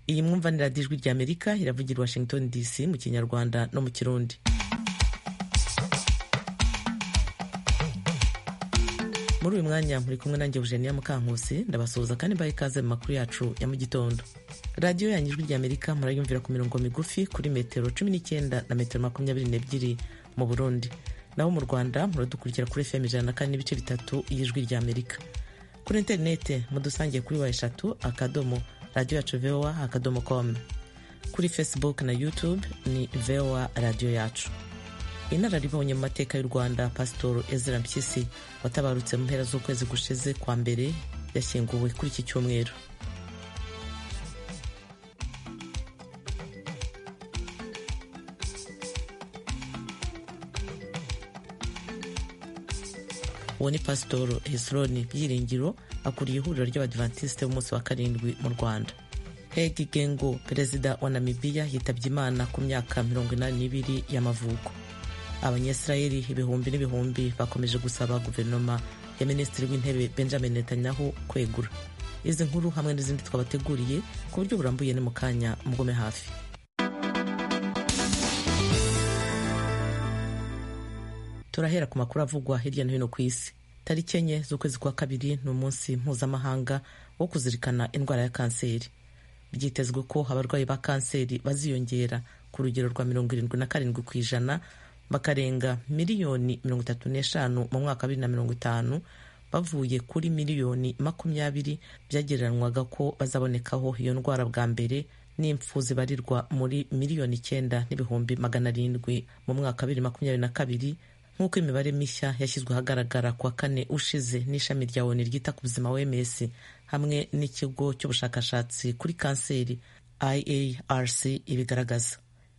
iyi mwumvaniradijwi ry'amerika iravugira i washington dc mu kinyarwanda no mu kirundi muri uyu mwanya muri kumwe nanjye Eugenia Mukankusi ndabasuhuza kandi mbaye ikaze mu makuru yacu ya mu gitondo radiyo yanyu ijwi ry'amerika murayumvira ku mirongo migufi kuri metero cumi n'icyenda na metero makumyabiri n'ebyiri mu burundi naho mu rwanda muradukurikira kuri fm ijana na kane n'ibice bitatu y'ijwi ry'amerika kuri interinete mudusangiye kuri wa eshatu akadomo radiyo yacu voa akadomo komu kuri facebook na youtube ni voa radiyo yacu inararibonye mu mateka y'u rwanda pasitoro ezra mpyisi watabarutse mu mpera z'ukwezi gushize kwa mbere yashyinguwe kuri iki cyumweru uwo ni pasitoro hesironi byiringiro akuriye ihuriro ry'abadivantisite b'umunsi wa karindwi mu rwanda hegi gengo perezida wa namibiya yitabye imana ku myaka mirongo inani n'ibiri y'amavuko abanyisiraheli ibihumbi n'ibihumbi bakomeje gusaba guverinoma ya minisitiri w'intebe benjamin netanyahu kwegura izi nkuru hamwe n'izindi twabateguriye ku buryo burambuye ni mu kanya mugome hafi turahera ku makuru avugwa hirya no hino ku isi tariki enye z'ukwezi kwa kabiri ni umunsi mpuzamahanga wo kuzirikana indwara ya kanseri byitezwe ko abarwayi ba kanseri baziyongera ku rugero rwa mirongo irindwi na karindwi ku ijana bakarenga miliyoni mirongo itatu n'eshanu mu mwaka wa bibiri na mirongo itanu bavuye kuri miliyoni makumyabiri byagereranywaga ko bazabonekaho iyo ndwara bwa mbere n'impfu zibarirwa muri miliyoni icyenda n'ibihumbi magana arindwi mu mwaka wa bibiri makumyabiri na kabiri nk'uko imibare mishya yashyizwe ahagaragara ku wa kane ushize n'ishami rya oni ryita ku buzima wms hamwe n'ikigo cy'ubushakashatsi kuri kanseri iarc ibigaragaza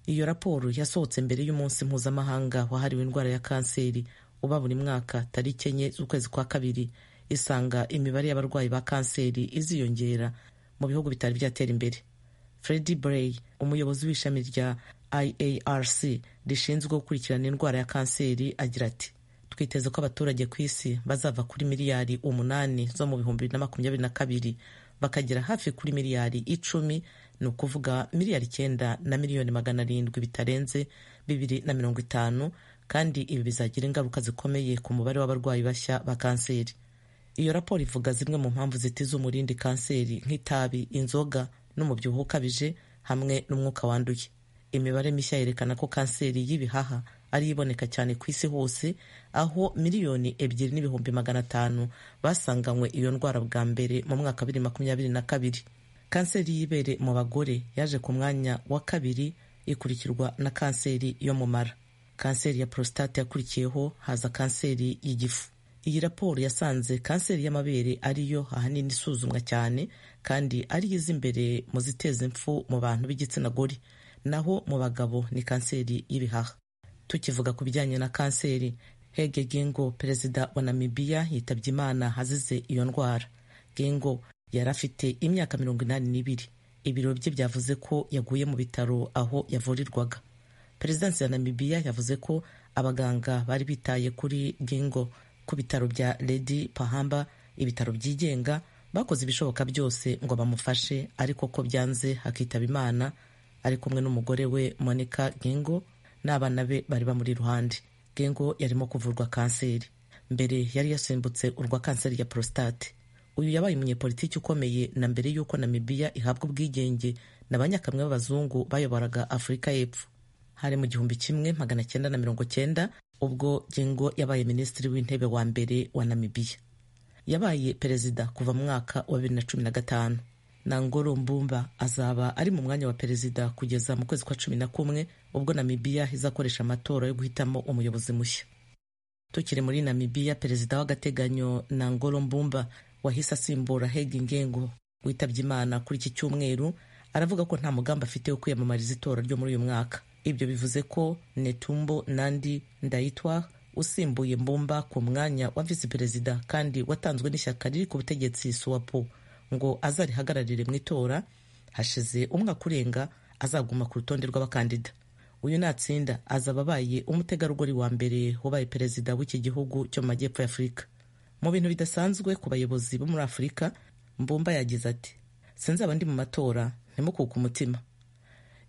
iyo raporo yasohotse mbere y'umunsi mpuzamahanga wahariwe indwara ya kanseri uba buri mwaka tariki enye z'ukwezi kwa kabiri isanga imibare y'abarwayi ba kanseri iziyongera mu bihugu bitari byatera imbere Freddy Bray umuyobozi w'ishami rya IARC rishinzwe gukurikirana indwara ya kanseri agira ati twiteze ko abaturage ku isi bazava kuri miliyari umunani zo mu bihumbi bibiri na makumyabiri na kabiri bakagera hafi kuri miliyari icumi ni ukuvuga miliyari icyenda na miliyoni magana arindwi bitarenze bibiri na mirongo itanu kandi ibi bizagira ingaruka zikomeye ku mubare w'abarwayi bashya ba kanseri iyo raporo ivuga zimwe mu mpamvu zitiza umurindi kanseri nk'itabi inzoga n'umubyibuho ukabije hamwe n'umwuka wanduye imibare mishya yerekana ko kanseri y'ibihaha ari iboneka cyane ku isi hose aho miliyoni ebyiri n'ibihumbi magana atanu basanganywe iyo ndwara bwa mbere mu mwaka bibiri makumyabiri na kabiri kanseri y'ibere mu bagore yaje ku mwanya wa kabiri ikurikirwa na kanseri yo mu mara kanseri ya prostate yakurikiyeho haza kanseri y'igifu iyi raporo yasanze kanseri y'amabere ariyo ahanini isuzumwa cyane kandi ariyo iza imbere mu ziteza impfu mu bantu b'igitsina gore naho mu bagabo ni kanseri y'ibihaha tukivuga ku bijyanye na kanseri Hege Gengo perezida wa Namibiya yitabye Imana azize iyo ndwara Gengo yari afite imyaka mirongo inani n'ibiri ibiro bye byavuze ko yaguye mu bitaro aho yavurirwaga perezidansi ya namibiya yavuze ko abaganga bari bitaye kuri gingo ku bitaro bya ledi pahamba ibitaro byigenga bakoze ibishoboka byose ngo bamufashe ariko ko byanze hakitaba imana ari kumwe n'umugore we monica gingo n'abana be bari bamuri iruhande gingo yarimo kuvurwa kanseri mbere yari yasimbutse urwa kanseri ya prostate uyu yabaye umunyepolitiki ukomeye na mbere y'uko namibiya ihabwa ubwigenge na banyakamwe b'abazungu bayoboraga afurika y'epfo hari mu gihumbi kimwe magana cyenda na mirongo cyenda ubwo gengo yabaye minisitiri w'intebe wa mbere wa namibiya yabaye perezida kuva mu mwaka wa bibiri na cumi na gatanu nangoro mbumba azaba ari mu mwanya wa perezida kugeza mu kwezi kwa cumi na kumwe ubwo namibiya izakoresha amatora yo guhitamo umuyobozi mushya tukiri muri namibiya perezida w'agateganyo nangoro mbumba wahise asimbura hega ingengo witabye imana kuri iki cyumweru aravuga ko nta mugambi afite wo kwiyamamariza itora ryo muri uyu mwaka ibyo bivuze ko netumbo nandi ndayitwa usimbuye mbumba ku mwanya wa visi perezida kandi watanzwe n'ishyaka riri ku butegetsi suwapo ngo azarihagararire mu itora hashize umwaka urenga azaguma ku rutonde rw'abakandida uyu natsinda azaba abaye umutegarugori wa mbere wabaye perezida w'iki gihugu cyo mu majyepfo ya afurika mu bintu bidasanzwe ku bayobozi bo muri afurika mbumba yagize ati sinzaba ndi mu matora ntimukuke umutima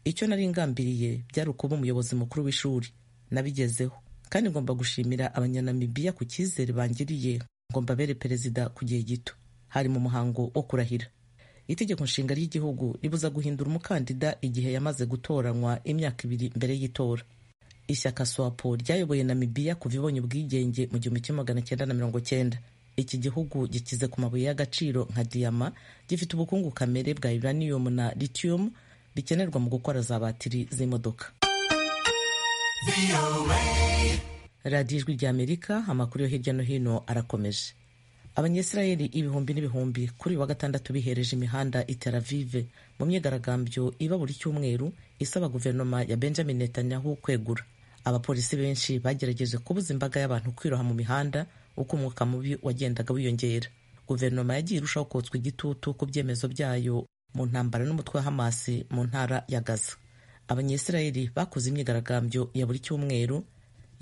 icyo nari ngambiriye byari ukuba umuyobozi mukuru w'ishuri nabigezeho kandi ngomba gushimira abanyanamibiya ku cyizere bangiriye ngo mbabere perezida ku gihe gito hari mu muhango wo kurahira itegeko nshinga ry'igihugu ribuza guhindura umukandida igihe yamaze gutoranywa imyaka ibiri mbere y'itora ishyaka swapo ryayoboye namibiya kuva ibonye ubwigenge mu gihumbi kimwe magana cyenda na mirongo cyenda iki gihugu gikize ku mabuye y'agaciro nka diyama gifite ubukungu kamere bwa uranium na lithium bikenerwa mu gukora za batiri z'imodoka radiyo ijwi ry'amerika amakuru yo hirya no hino arakomeje abanyesirayeli ibihumbi n'ibihumbi kuri uyu wa gatandatu bihereje imihanda i Tel Aviv mu myigaragambyo iba buri cyumweru isaba guverinoma ya benjamin netanyahu kwegura abapolisi benshi bagerageje kubuza imbaga y'abantu kwiroha mu mihanda uko umwuka mubi wagendaga wiyongera guverinoma yagiye irushaho kotswa igitutu ku byemezo byayo mu ntambara n'umutwe wa hamasi mu ntara ya gaza abanyesirayeli bakoze imyigaragambyo ya buri cyumweru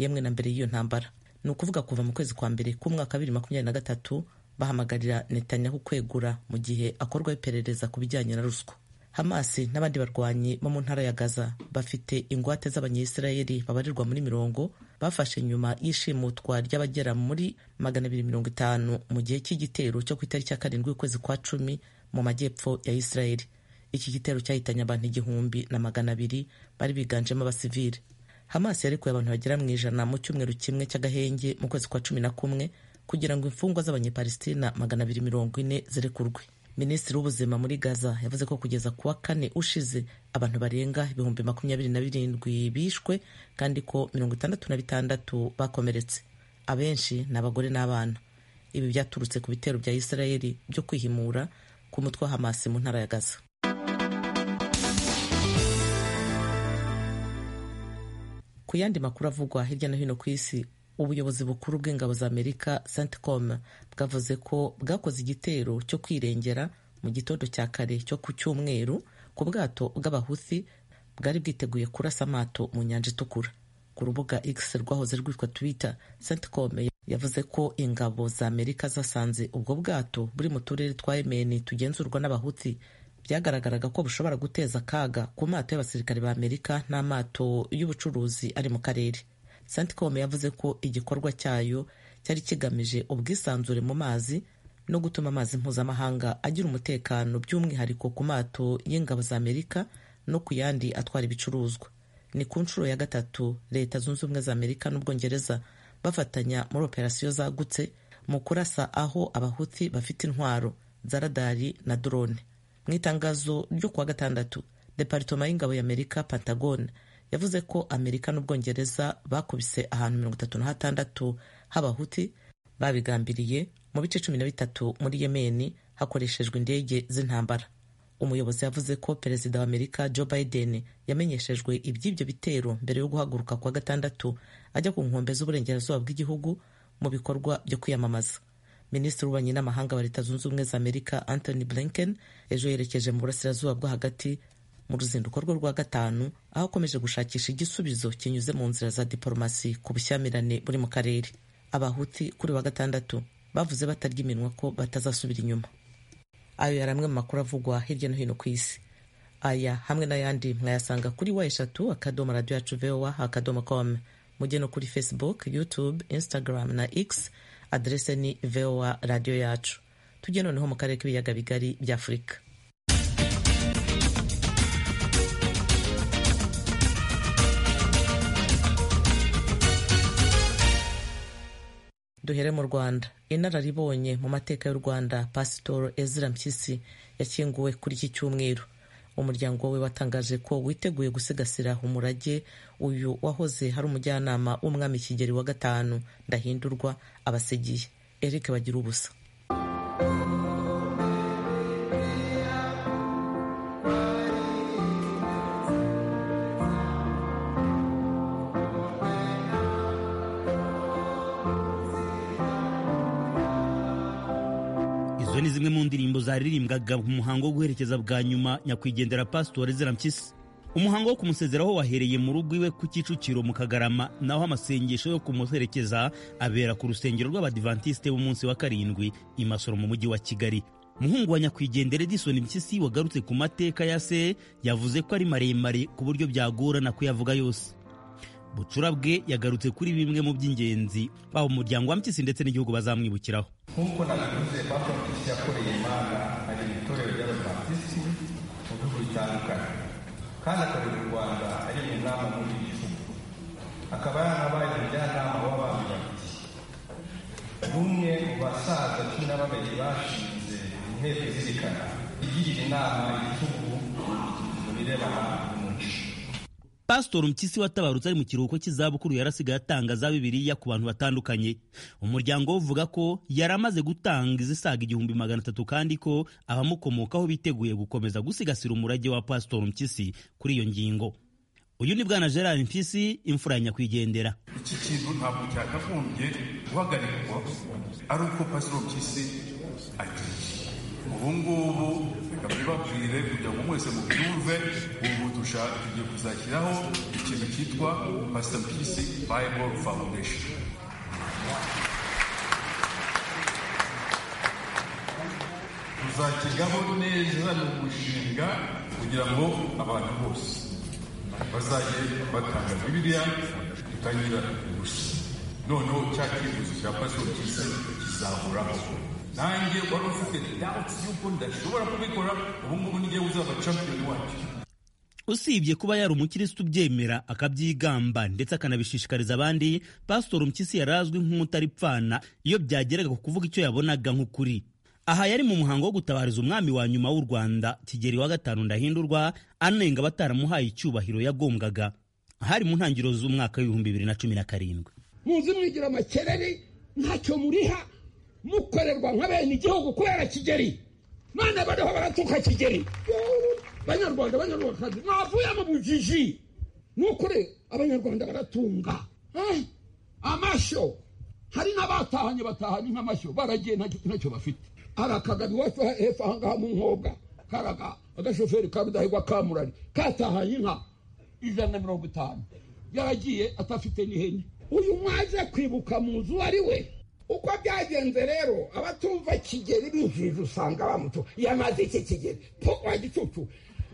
yemwe na mbere y'iyo ntambara ni ukuvuga kuva mu kwezi kwa mbere k'umwaka bibiri makumyabiri na gatatu bahamagarira netanyahu kwegura mu gihe akorwaho iperereza ku bijyanye na ruswa hamasi n'abandi barwanyi bo mu ntara ya gaza bafite ingwate z'abanyesirayeli babarirwa muri mirongo bafashe nyuma y'ishimutwa ry'abagera muri magana abiri mirongo itanu mu gihe cy'igitero cyo ku itariki ya karindwi y'ukwezi kwa cumi mu majyepfo ya isirayeli iki gitero cyahitanye abantu igihumbi na magana abiri bari biganjemo abasivili hamasi yarekuye abantu bagera mu ijana mu cyumweru kimwe cy'agahenge mu kwezi kwa cumi na kumwe kugira ngo imfungwa z'abanyepalistina magana abiri mirongo ine zirekurwe minisitiri w'ubuzima muri gaza yavuze ko kugeza ku wa kane ushize abantu barenga ibihumbi makumyabiri na birindwi bishwe kandi ko mirongo itandatu na bitandatu bakomeretse abenshi ni abagore n'abana ibi byaturutse ku bitero bya isirayeli byo kwihimura ku mutwe wa hamasi mu ntara ya gaza ku yandi makuru avugwa hirya no hino ku isi ubuyobozi bukuru bw'ingabo za amerika centcom bwavuze ko bwakoze igitero cyo kwirengera mu gitondo cya kare cyo ku cyumweru ku bwato bw'abahuthi bwari bwiteguye kurasa amato mu nyanja itukura ku rubuga x rwahoze rwitwa twitter centcom yavuze ko ingabo za amerika zasanze ubwo bwato buri mu turere twa yemeni tugenzurwa n'abahuthi byagaragaraga ko bushobora guteza akaga ku mato y'abasirikare ba amerika n'amato y'ubucuruzi ari mu karere centcom yavuze ko igikorwa cyayo cyari kigamije ubwisanzure mu mazi no gutuma amazi mpuzamahanga agira umutekano by'umwihariko ku mato y'ingabo za amerika no ku yandi atwara ibicuruzwa ni ku nshuro ya gatatu leta zunze ubumwe za amerika n'ubwongereza bafatanya muri operasiyo zagutse mu kurasa aho abahuti bafite intwaro zaradari na drone mu itangazo ryo kuwa gatandatu deparitoma y'ingabo ya amerika pentagon yavuze ko amerika n'ubwongereza bakubise ahantu mirongo itatu na hatandatu h'abahuti babigambiriye mu bice cumi na bitatu muri yemeni hakoreshejwe indege z'intambara umuyobozi yavuze ko perezida wa amerika joe biden yamenyeshejwe iby'ibyo bitero mbere yo guhaguruka kuwa gatandatu ajya ku nkombe z'uburengerazuba bw'igihugu mu bikorwa byo kwiyamamaza minisitiri w'ububanyi n'amahanga wa leta zunze ubumwe za amerika anthony blinken ejo yerekeje mu burasirazuba bwo hagati mu ruzinduko rwe rwa gatanu aho akomeje gushakisha igisubizo kinyuze mu nzira za diporomasi ku bushyamirane buri mu karere abahuti kuri wa gatandatu bavuze batarya iminwa ko batazasubira inyuma ayo yari amwe mu makuru avugwa hirya no hino ku isi aya hamwe n'ayandi mwayasanga kuri wa eshatu akadomo radiyo yacu vowa akadomo komu mujye no kuri facebook youtube instagram na x aderese ni voa radiyo yacu tujye noneho mu karere k'ibiyaga bigari bya afurika duhere mu rwanda inararibonye mu mateka y'u rwanda pasitoro ezra mpyisi yakinguwe kuri iki cyumweru umuryango we watangaje ko witeguye gusigasira umurage uyu wahoze hari umujyanama w'umwami kigeli wa gatanu ndahindurwa abasigiye eric bagira ubusa izo ni zimwe mu ndirimbo zaririmbwaga mu muhango wo guherekeza bwa nyuma nyakwigendera pasitori zirampyisi umuhango wo kumusezeraho wahereye mu rugo iwe ku Kicukiro mu Kagarama naho amasengesho yo kumuherekeza abera ku rusengero rw'abadivantisite b'umunsi wa karindwi i Masoro mu mujyi wa Kigali umuhungu wa nyakwigendera edison impyisi wagarutse ku mateka ya se yavuze ko ari maremare ku buryo byagorana kuyavuga yose bucura bwe yagarutse kuri bimwe mu by'ingenzi baba umuryango wa mpyisi ndetse n'igihugu bazamwibukiraho nk'uko nabivuze papa mpyisi yakoreye imana ari mu itorero ry'abapatisi mu bihugu bitandukanye kandi akorera u rwanda ari mu nama muri ibi bihugu akaba yarabaye umujyanama w'abantu babiri n'umwe mu basaza cumi na babiri bashinze inteko izirikana igirira inama igihugu mu birebana n'umuco pasitori mpyisi watabarutse ari mu kiruhuko cy'izabukuru yarasigaye atangaza bibiliya ku bantu batandukanye umuryango we uvuga ko yari amaze gutanga izisaga igihumbi magana atatu kandi ko abamukomokaho biteguye gukomeza gusigasira umurage wa pasitori mpyisi kuri iyo ngingo uyu ni bwana gerard mpyisi imfura ya nyakwigendera iki kintu ntabwo cyakagombye guhagarikwa ari uko pasitori mpyisi agiye ubu ngubu reka ntibabwire kugira ngo mwese mubyumve ubu dushaka tugiye kuzashyiraho ikintu cyitwa pasita pisi bayibolo fawundesheni tuzakigaho neza ni umushinga kugira ngo abantu bose bazajye batanga bibiliya tutangira ubusa noneho cya cyifuzo cya pasitori kisa kizahoraho nanjye wari ufite dawuti y'uko ndashobora kubikora ubu ngubu n'igihe uzaba champiyoni wacu usibye kuba yari umukirisitu ubyemera akabyigamba ndetse akanabishishikariza abandi pasitori mpyisi yari azwi nk'umutaripfana iyo byageraga ku kuvuga icyo yabonaga nk'ukuri aha yari mu muhango wo gutabariza umwami wa nyuma w'u rwanda kigeli wa gatanu ndahindurwa anenga bataramuhaye icyubahiro yagombwaga hari mu ntangiriro z'umwaka w'ibihumbi bibiri na cumi na karindwi muzi mwigira amakerere ntacyo muriha mukorerwa nka bene igihugu kubera kigeri none bariho baratuka kigeri banyarwanda banyarwandakazi mwavuyemo bujiji ni ukuri abanyarwanda baratunga amashyo hari n'abatahanye batahanye nk'amashyo baragiye ntacyo bafite hari akagabi wacu hepfo ahangaha mu nkobwa karaga agashoferi ka rudahigwa kamurari katahanye inka ijana na mirongo itanu yaragiye atafite n'ihene uyu mwaje kwibuka mu nzu ari we uko byagenze rero abatumva kigeri binjirije usanga bamutu yamaze iki kigeri po wa gicucu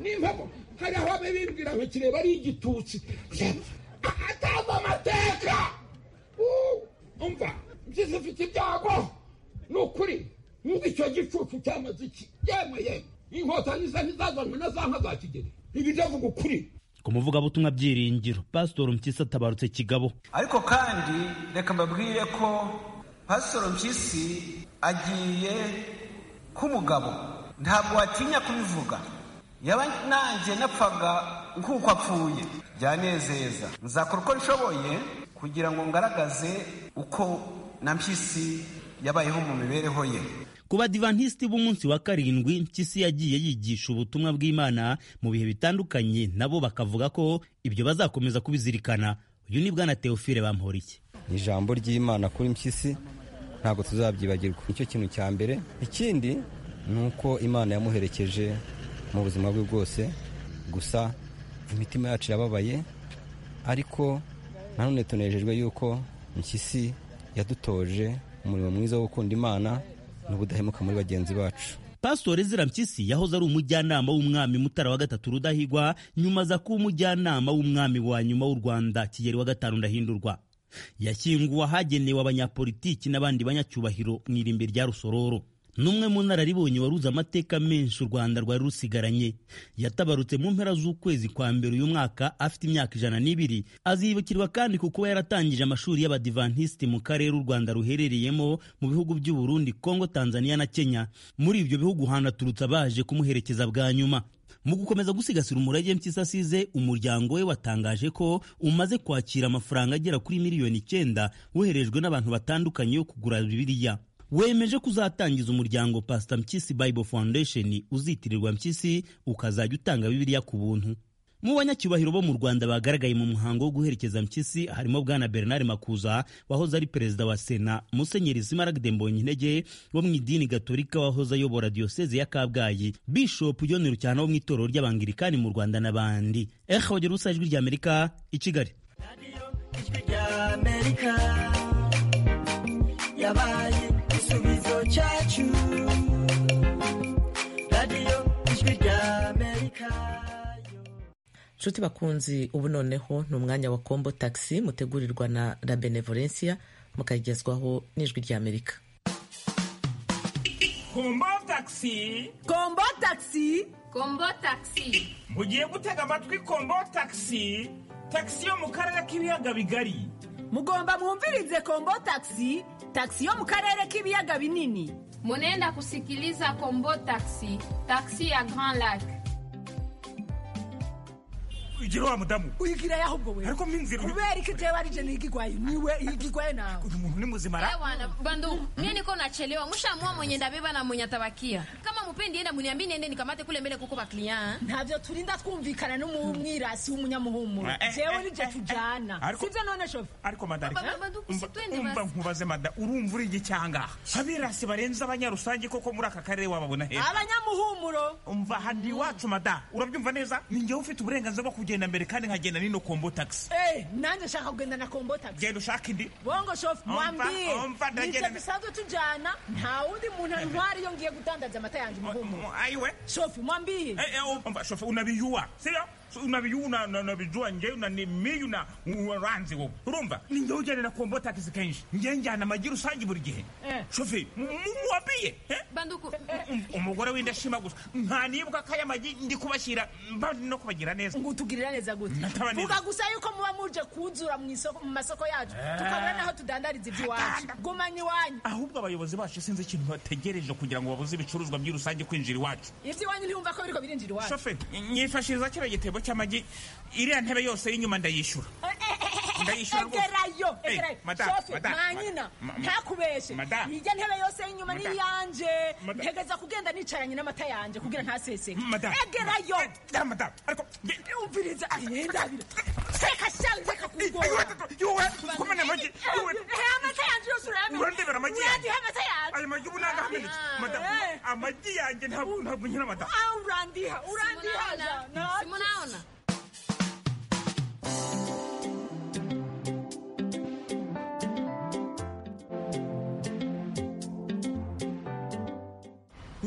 n'impamo hari aho bibwira ngo kireba ari igitutsi atazi amateka umva byiza ufite ibyago ni ukuri nk'uko icyo gicucu cyamaze iki yemwe yemwe inkotanyi ze ntizazanywe na za nka za kigeri ibi ndavuga ukuri ku muvugabutumwa byiringiro pasitori mpyisi atabarutse kigabo ariko kandi reka mbabwire ko pasitoro mpyisi agiye k'umugabo ntabwo watinya kubivuga yaba nanjye napfaga nk'uko apfuye byanezeza nzakora uko nshoboye kugira ngo ngaragaze uko na mpyisi yabayeho mu mibereho ye ku badivantisiti b'umunsi wa karindwi mpyisi yagiye yigisha ubutumwa bw'imana mu bihe bitandukanye nabo bakavuga ko ibyo bazakomeza kubizirikana uyu ni bwana teofile bamporiki ijambo ry'imana kuri mpyisi ntabwo tuzabyibagirwa nicyo kintu cya mbere ikindi ni uko imana yamuherekeje mu buzima bwe bwose gusa imitima yacu yababaye ariko nanone tunejejwe yuko mpyisi yadutoje umurimo mwiza wo gukunda imana n'ubudahemuka muri bagenzi bacu pasitori ezira mpyisi yahoze ari umujyanama w'umwami mutara wa gatatu rudahigwa nyuma aza kuba umujyanama w'umwami wa nyuma w'u rwanda kigeli wa gatanu ndahindurwa yashyinguwe ahagenewe abanyapolitiki n'abandi banyacyubahiro mu irimbi rya rusororo n'umwe mu nararibonye waruze amateka menshi u rwanda rwari rusigaranye yatabarutse mu mpera z'ukwezi kwa mbere uyu mwaka afite imyaka ijana n'ibiri azibukirwa kandi ku kuba yaratangije amashuri y'abadivantisiti mu karere u rwanda ruherereyemo mu bihugu by'u Burundi kongo tanzania na kenya muri ibyo bihugu hanaturutse abaje kumuherekeza bwa nyuma mu gukomeza gusigasira umurage mpyisi asize umuryango we watangaje ko umaze kwakira amafaranga agera kuri miliyoni icyenda woherejwe n'abantu batandukanye yo kugura bibiliya wemeje kuzatangiza umuryango pasita mpyisi bible foundation uzitirirwa mpyisi ukazajya utanga bibiliya ku buntu mu banyacyubahiro bo mu rwanda bagaragaye mu muhango wo guherekeza mpyisi harimo bwana bernard makuza wahoze ari perezida wa sena musenyeri zimaragde mbonyintege wo mu idini gatolika wahoze ayobora diyoseze ya kabgayi bishopu john rucyana wo mu itorero ry'abangirikani mu rwanda n'abandi ehogera usa ijwi rya amerika i kigali yabaye igisubizo cyacu nshuti bakunzi ubu noneho ni umwanya wa kombo taxi mutegurirwa na la benevolencia mukagezwaho n'ijwi rya amerika kombo takisi kombo takisi kombo takisi mugiye gutega amatwi kombo takisi takisi yo mu karere k'ibiyaga bigari mugomba mwumvirize kombo takisi takisi yo mu karere k'ibiyaga binini munenda kusikiliza kombo takisi takisi ya grand lac igira wa mudamu uyigira ahubwo we ariko minzira kubera iki jewe arije nigigwaye niwe igigwaye nawe uyu muntu ni muzima ra Bwana bandugu, mie niko nachelewa, mushaamua mwenye ndabeba na mwenye atabakia. Kama mupendi enda muniambi niende nikamate kule mbele kuko bakliya. ntabyo turinda twumvikana n'umwirasi w'umunyamuhumuro Eh, eh, jewe eh, nibyo eh, tujana ariko- sibyo none shofu ariko madarika Ba- ba- ba- umva- twende umva basi. nkubaze mada urumva uri iki cyanga abirasi barenze abanyarusange koko muri aka karere wababona he abanyamuhumuro umva handi iwacu mada urabyumva neza ni njyewe ufite uburenganzira bwo kugenda mbere kandi nkagenda n'ino kombo taxi Eh, nanjye shaka kugenda na kombo takisi genda ushaka indi bongo shofu Omva, mwambie omva, nibyo ndagenda- dusanzwe tujana nta wundi muntu antwara iyo ngiye gutandaza amata yanjye umuhumuro ayiwe shofu mwambie Eh, eh, umva, shofu unabiyuwa sivyo So, unabiyu una- una- unabijua nje unanimi una uranzi wowe urumva ni njyewe ujyana na kombo taxi kenshi njyewe njyana amagi rusange buri gihe Eh. shofi mu- mu- muwabiye eh? Banduku, Um- umugore w'indashima gusa ntanibuka ko aya magi ndi kubashyira mba ndi no kubagira neza ngo utugirira neza gute Nataba neza. vuga gusa yuko muba muje kuzura mu isoko mu masoko yacu tukabura n'aho tudandariza iby'iwacu gumanye iwanyu ahubwo abayobozi bacu sinzi ikintu bategereje kugira ngo babuze ibicuruzwa by'i rusange kwinjira iwacu iby'iwanyu ntiyumva ko biriko birinjira iwacu shoferi nyifashiriza kino gitebo cy'amagi iriya ntebe yose y'inyuma ndayishyura Ndayishyura rwose. egerayo Eh, egerayo madame, shofu madame, mwanyina ma- ma- ntakubeshe madame. nijya ntebe yose y'inyuma Madame. n'iyanje Madame. ntegeza kugenda nicaranye n'amata yanje kugira ntaseseke madamu egerayo Eh, da, madamu ariko nge- umviriza imyendabiro seka shanze Ay, kakugora yowe, yowe, kumena amagi yowe. amata yanje yose urayamena Urandebera amagi yanjye? Urandiha amata yanje ayo magi ubu nagahamenetse madamu Eh. amagi yanjye ntabwo ntabwo nyina madamu Ah, urandiha urandiha simunaona? jana. Simunaona?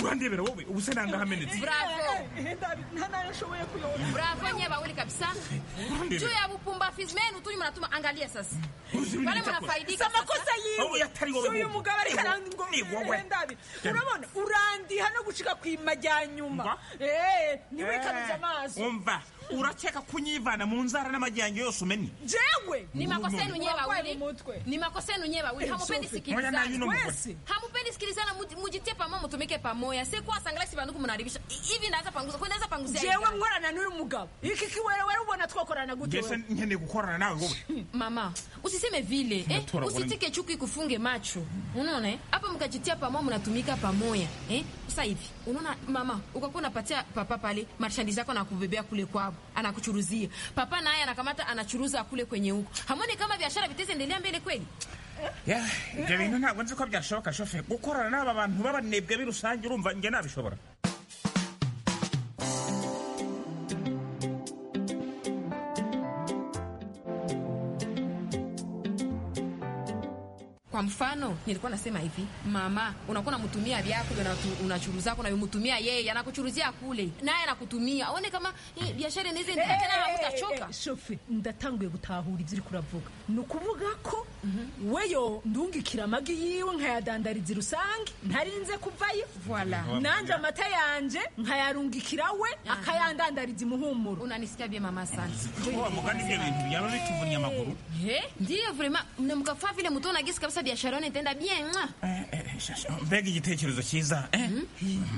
urandebera wowe ubu se nangahamenetse Bravo. Eh, ndabi- nta nayoshoboye kuyobora Bravo nyewe wawili kabisa. Juu urandebera ya bupumbafizi menu tu mnatuma angalia sasa. Uzi Wale nilichakula. si mnafaidika. amakosa Wowe yiwe yatari wowe si uyu wowe. mugabo ariko arandi ngo Ni wowe. eh, ndabi Jana. urabona urandiha no gucika ku Mba? imajyanyuma Eh, niwe kabuze amaso umva urakeka kunyivana mu nzara n'amagi yanjye yose umenya jewe Ni makosa yenu nyewe Urwaye wawili. mu mutwe. Ni makosa yenu nyewe wawili. Hamupendi Sophie, moja na yuno sikilizana. mugore. Wese. Hamupendi sikilizana, muti- mujitie pamoja, mutumike pamoja. Si kwa sangala si banduku mnaribisha. Hivi ndaanza panguza. Kwa ndaanza panguzia. jewe nkorana n'uyu mugabo iki kiwerewere ubona twakorana gute mbese wewe? nkeneye gukorana nawe wowe mama usiseme vile eh? Natura usitike chuki kufunge macho unaona eh? hapa mkajitia pamoja mnatumika pamoja eh? sasa hivi unaona mama ukakuwa unapatia papa pale marchandise yako anakubebea kule kwao anakuchuruzia papa naye anakamata anachuruza kule kwenye huko hamoni kama biashara vitezi endelea mbele kweli Ya, ibyo bintu ntabwo nzi ko byashoboka shoferi gukorana n'aba bantu b'abanebwe b'i rusange urumva njye nabishobora kwa mfano nilikuwa nasema hivi mama unakuwa unamtumia vyako ndio unatu- unachuruzako unayomtumia yeye anakuchuruzia kule naye anakutumia uone kama hii biashara inaweza Eh, endelea tena eh, eh, hamtachoka eh, shofe ndatanguye gutahura ibyo uri kuravuga ni ukuvuga ko weyo ndungikira amagi yiwe nkayadandariza rusange ntarinze kuvayo Voilà. nanjye amata yanje nkayarungikira we akayandandariza imuhumuro unanisikia bie mama sana wa mugani ibyo bintu byaba bituvunnye amaguru Eh, ndiyo vrema mnamkafaa vile mtu nagisi kabisa biashara yone itaenda bien mwa Eh, eh, sha- sha- mbega igitekerezo cyiza eh?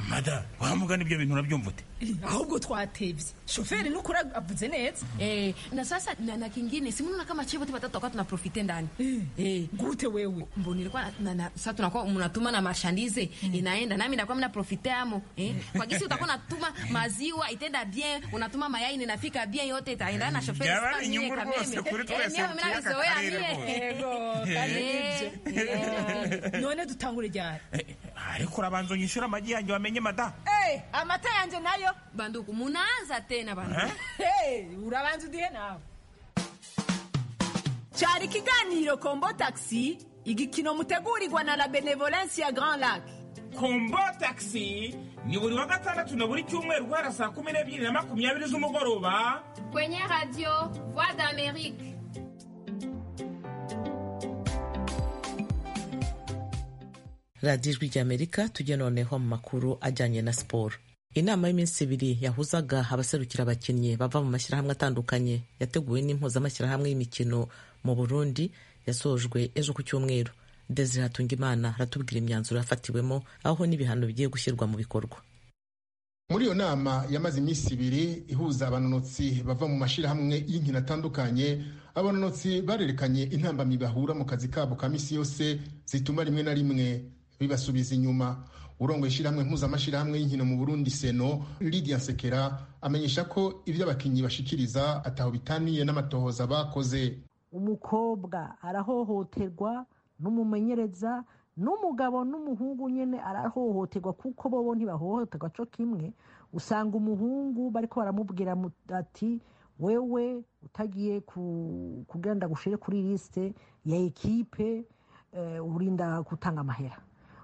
mada wa mugani ibyo bintu urabyumva ute ahubwo twatebye shoferi nukuri avuze neza eh, na sasa na, na kingine simunaona kama chivo tu watatu wakati tunaprofite ndani eh, gute wewe mbo nilikuwa na, na, sasa tunakuwa mnatuma na marchandise inaenda nami ndakuwa mnaprofite amo eh, kwa gisi utakuwa natuma maziwa itaenda bien unatuma mayai ninafika bien yote itaendana na shoferi Jamani, sasa niye nyungu rwose kameme. kuri Eh, twese mimi mkiaka navizoea karere mie. rwose. ego kandi Eh, nibyo. none dutangure ryari Eh, eh, ariko urabanza unyishyura amagi yanjye wamenye mada Eh, amata yanje nayo banduku munaanza tena banduku Eh? Hey, urabanza udihe nawe cyari ikiganiro kombo taxi igikino mutegurirwa na la benevolence ya grand lac kombo taxi ni buri wa gatandatu na buri cyumweru guhera saa kumi n'ebyiri na makumyabiri z'umugoroba kwenye radio voix d'amerique radiyo ijwi ry'amerika tujye noneho mu makuru ajyanye na siporo inama y'iminsi ibiri yahuzaga abaserukira abakinnyi bava mu mashyirahamwe atandukanye yateguwe n'impuzamashyirahamwe y'imikino mu burundi yasojwe ejo ku cyumweru desire hatungimana aratubwira imyanzuro yafatiwemo aho n'ibihano bigiye gushyirwa mu bikorwa muri iyo nama yamaze iminsi ibiri ihuza abanonotsi bava mu mashyirahamwe y'inkino atandukanye abanonotsi barerekanye intambamyi bahura mu kazi kabo ka minsi yose zituma rimwe na rimwe bibasubiza inyuma urongoye ishyirahamwe mpuzamashyirahamwe y'inkino mu burundi seno lidia sekera amenyesha ko ibyo abakinnyi bashikiriza ataho bitaniye n'amatohoza bakoze umukobwa arahohoterwa n'umumenyereza n'umugabo n'umuhungu nyine arahohoterwa kuko bo ntibahohoterwa cyo kimwe usanga umuhungu bariko baramubwira ati wewe utagiye kugenda gushire kuri lisite ya ekipe urinda gutanga amahera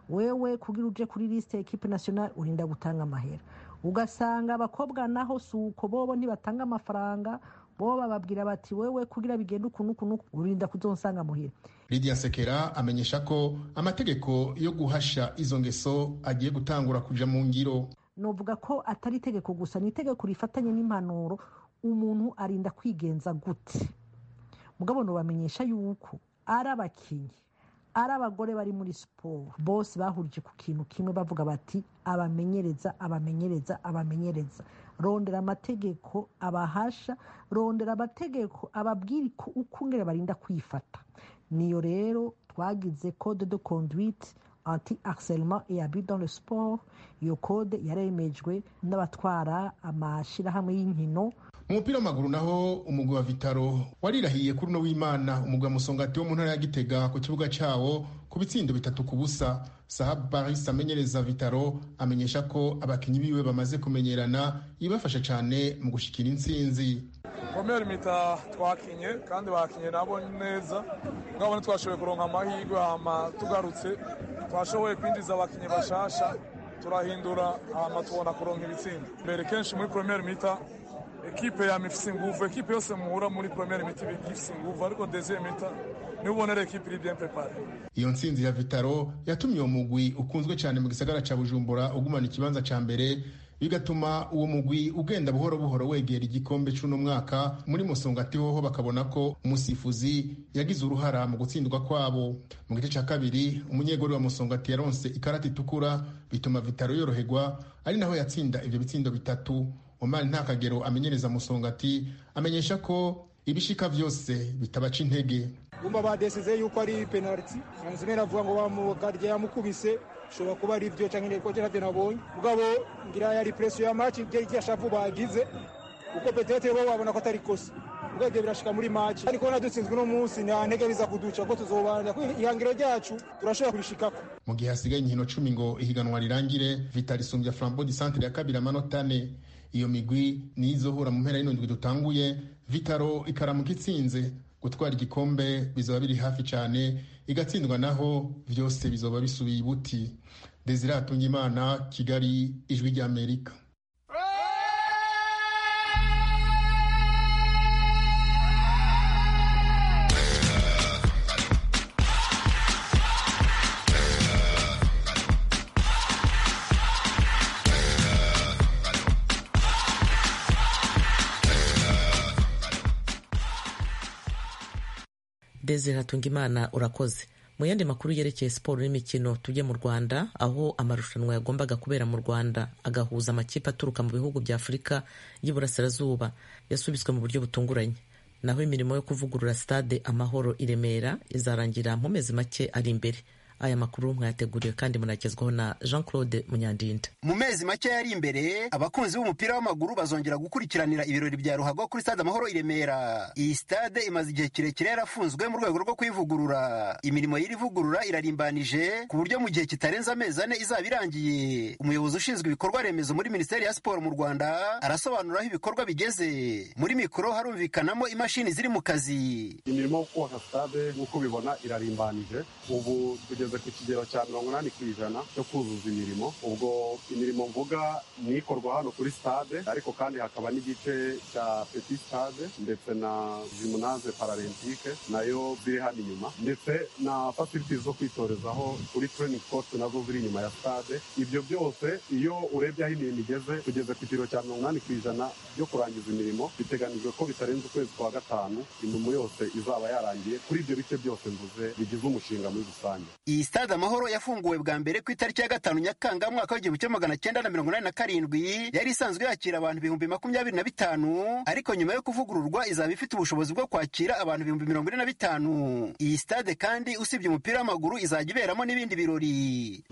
wewe kugira uje kuri lisite ya ekipe national urinda gutanga amahera ugasanga abakobwa naho si uko bobo ntibatanga amafaranga bo bababwira bati wewe kugira bigende ukuntu ukuntu urinda kuzonsanga muhira lidia sekera amenyesha ko amategeko yo guhasha izo ngeso agiye gutangura kuja mu ngiro novuga ko atari itegeko gusa ni itegeko rifatanye n'impanuro umuntu arinda kwigenza gute mugabo nobamenyesha yuko ari abakinnyi ari abagore bari muri siporo bose bahurije ku kintu kimwe bavuga bati abamenyereza abamenyereza abamenyereza rondera amategeko abahasha rondera amategeko ababwira uko ungera barinda kwifata niyo rero twagize code de conduite anti harcelement et abus dans le sport iyo code yaremejwe n'abatwara amashyirahamwe y'inkino mu mupira w'amaguru naho umugwi wa vitaro warirahiye kuri uno w'imana umugwi wa musongati wo mu ntara ya gitega ku kibuga cyawo ku bitsindo bitatu ku busa sahab baris amenyereza vitaro amenyesha ko abakinnyi biwe bamaze kumenyerana ibafasha cyane mu gushikira intsinzi komera imita twakinye kandi bakinye nabo neza ngabone twashoboye kuronka amahirwe hama tugarutse twashoboye kwinjiza abakinnyi bashasha turahindura hama tubona kuronka ibitsindo mbere kenshi muri premier mita ekipe yama ifise inguvu ekipe yose muhura muri premier mita iba ifise inguvu ariko deuxième mita niba ubona ari ekipe iri bien prepare iyo ntsinzi ya vitaro yatumye uwo mugwi ukunzwe cyane mu gisagara ca bujumbura ugumana ikibanza ca mbere bigatuma uwo mugwi ugenda buhoro buhoro wegera igikombe c'uno mwaka muri musongati hoho bakabona ko umusifuzi yagize uruhara mu gutsindwa kwabo mu gice ca kabiri umunyegori wa musongati yaronse ikarata itukura bituma vitaro yoroherwa ari naho yatsinda ivyo bitsindo bitatu omani nta kagero amenyereza musongati amenyesha ko ibishika vyose bitabaca intege umva badesize yuko ari penaliti anzime aravuga ngo bamugarye yamukubise ushobora kuba ari byo cyangwa inteko jenade nabonye mugabo ngira yari presiyo ya maci ibyo iryashavu bagize kuko peterete bo wabona ko atari kosa ubwenge birashika muri maci ariko nadutsinzwe uno munsi nta ntege biza kuduca ko tuzobanza ihangiro ryacu turashobora kubishikako mu gihe hasigaye inkino cumi ngo ihiganwa rirangire vitarisumbya flambo di santere ya kabiri amanota ane iyo migwi ni izohura mu mpera y'indwi dutanguye vitaro ikaramuka itsinze gutwara igikombe bizoba biri hafi cyane igatsindwa naho byose bizoba bisubiye ibuti desire hatungimana kigali ijwi ry'amerika desire hatungimana urakoze mu yandi makuru yerekeye siporo n'imikino tujye mu rwanda aho amarushanwa yagombaga kubera mu rwanda agahuza amakipe aturuka mu bihugu bya afurika y'iburasirazuba yasubitswe mu buryo butunguranye naho imirimo yo kuvugurura stade amahoro i remera izarangira mu mezi make ari imbere aya makuru mwayateguriwe kandi munagezwaho na jean claude munyandinda mu mezi make yari imbere abakunzi b'umupira w'amaguru bazongera gukurikiranira ibirori bya ruhago kuri stade amahoro i remera iyi stade imaze igihe kirekire yarafunzwe mu rwego rwo kuyivugurura imirimo y'irivugurura irarimbanije ku buryo mu gihe kitarenze amezi ane izaba irangiye umuyobozi ushinzwe ibikorwa remezo muri minisiteri ya siporo mu rwanda arasobanura aho ibikorwa bigeze muri mikoro harumvikanamo imashini ziri mu kazi imirimo yo kubaka stade nk'uko ubibona irarimbanije ubu tugeze igeze ku kigero cya mirongo inani ku ijana cyo kuzuza imirimo ubwo imirimo mvuga ni ikorwa hano kuri stade ariko kandi hakaba n'igice cya petit stade ndetse na gymnase paralempike nayo ziri hano inyuma ndetse na facilities zo kwitorezaho kuri training course nazo ziri inyuma ya stade ibyo byose iyo urebye aho imirimo igeze tugeze ku kigero cya mirongo inani ku ijana byo kurangiza imirimo biteganijwe ko bitarenze ukwezi kwa gatanu imirimo yose izaba yarangiye kuri ibyo bice byose mvuze bigize umushinga muri rusange iyi stade amahoro yafunguwe bwa mbere ku itariki ya gatanu nyakanga mu mwaka w'igihumbi kimwe magana cyenda na mirongo inani na karindwi yari isanzwe yakira abantu ibihumbi makumyabiri na bitanu ariko nyuma yo kuvugururwa izaba ifite ubushobozi bwo kwakira abantu ibihumbi mirongo ine na bitanu iyi stade kandi usibye umupira w'amaguru izajya iberamo n'ibindi birori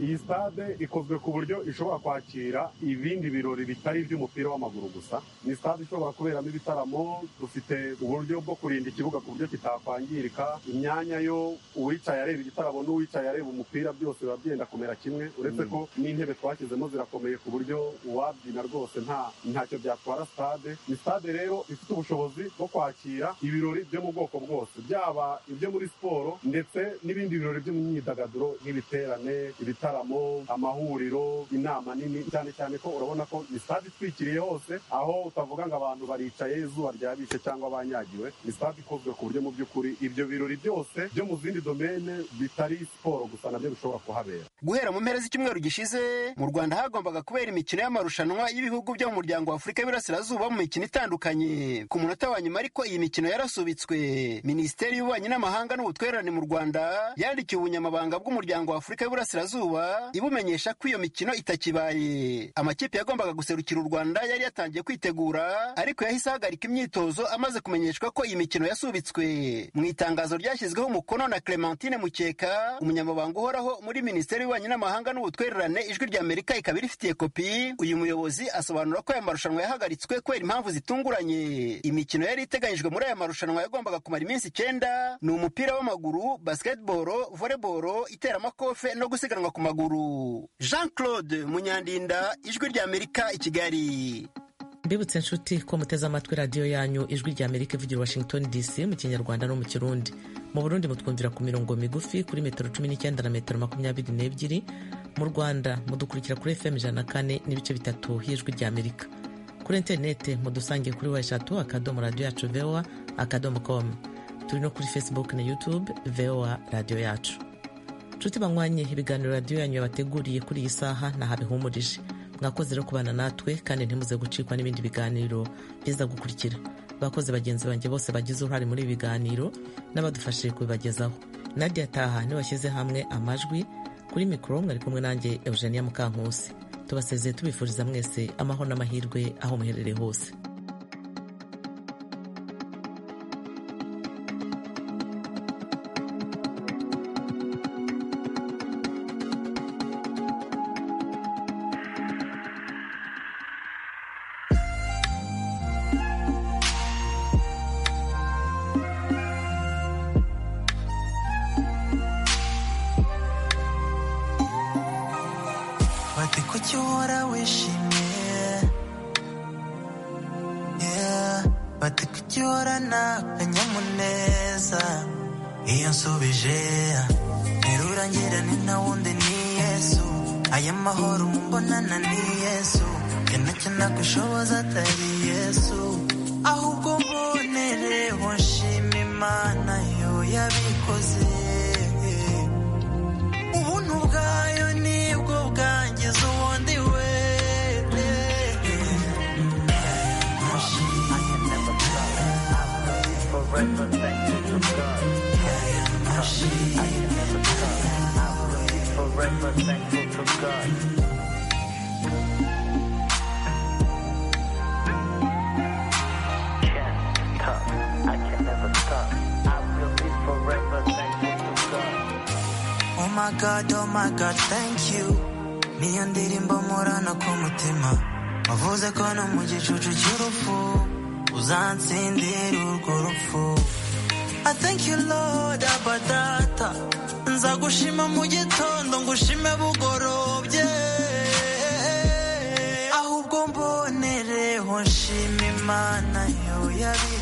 iyi stade ikozwe ku buryo ishobora kwakira ibindi birori bitari iby'umupira w'amaguru gusa ni stade ishobora kuberamo ibitaramo dufite uburyo bwo kurinda ikibuga ku buryo kitakwangirika imyanya yo uwicaye areba igitaramo n'uwicaye areba umupira byose biba byenda kumera kimwe uretse ko n'intebe twashyizemo zirakomeye ku buryo uwabyina rwose nta ntacyo byatwara stade ni stade rero ifite ubushobozi bwo kwakira ibirori byo mu bwoko bwose byaba ibyo muri siporo ndetse n'ibindi birori byo mu myidagaduro nk'ibiterane ibitaramo amahuriro inama nini cyane cyane ko urabona ko ni stade itwikiriye hose aho utavuga ngo abantu baricaye izuba ryabishe cyangwa banyagiwe ni stade ikozwe ku buryo mu by'ukuri ibyo birori byose byo mu zindi domene bitari siporo gusa nabyo bishobora kuhabera guhera mu mpera z'icyumweru gishize mu rwanda hagombaga kubera imikino y'amarushanwa y'ibihugu byo mu muryango wa afurika y'iburasirazuba mu mikino itandukanye ku munota wa nyuma ariko iyi mikino yarasubitswe minisiteri y'ububanyi n'amahanga n'ubutwererane mu rwanda yandikiye ubunyamabanga bw'umuryango wa afurika y'iburasirazuba ibumenyesha ko iyo mikino itakibaye amakipe yagombaga guserukira u rwanda yari yatangiye kwitegura ariko yahise ahagarika imyitozo amaze kumenyeshwa ko iyi mikino yasubitswe mu itangazo ryashyizweho umukono na clementine mukeka umunyamabanga uhoraho muri minisiteri y'ububanyi n'amahanga n'ubutwererane ijwi rya amerika ikaba irifitiye kopi uyu muyobozi asobanura ko aya marushanwa yahagaritswe kubera impamvu zitunguranye imikino yari iteganyijwe muri aya marushanwa yagombaga kumara iminsi icyenda ni umupira w'amaguru basketball volleyball iteramakofe no gusiganwa ku maguru jean claude munyandinda ijwi rya amerika i kigali mbibutse inshuti ko muteze amatwi radiyo yanyu ijwi rya amerika ivugira i washington dc mu kinyarwanda no mu kirundi mu burundi mutwumvira ku mirongo migufi kuri metero cumi n'icyenda na metero makumyabiri n'ebyiri mu rwanda mudukurikira kuri fm ijana na kane n'ibice bitatu y'ijwi rya amerika kuri interinete mudusange kuri wa eshatu akadomo radiyo yacu voa akadomo com turi no kuri facebook na youtube voa radiyo yacu nshuti banywanye ibiganiro radiyo yanyu yabateguriye kuri iyi saha ntahabihumurije mwakoze rero kubana natwe kandi ntimuze gucikwa n'ibindi biganiro biza gukurikira abakozi bagenzi banjye bose bagize uruhare muri ibi biganiro n'abadufashije kubibagezaho nadia taha niwashyize hamwe amajwi kuri mikoro mwari kumwe nanjye eugenia mukankusi tubasezeye tubifuriza mwese amahoro n'amahirwe aho muherereye hose bati kuki uhora wishimye Yeah, bati kuki uhorana akanyamuneza iyo nsubije ntirurangira ni nta wundi ni yesu aya mahoro mumbonana ni yesu njye nacyo ntakushoboza atari yesu ahubwo mbonereho nshima imana yo yabikoze ubuntu bwayo nibwo bwangiza ubundi we Oh my god, oh my god, thank you. Niyo ndirimbo mporana ku mutima. Wavuze ko no mu gicucu cy'urupfu uzansindira urwo rupfu. I thank you Lord abadata. Nzagushima mu gitondo ngushime bugorobye. Ahubwo mbonereho nshima Imana yo yabi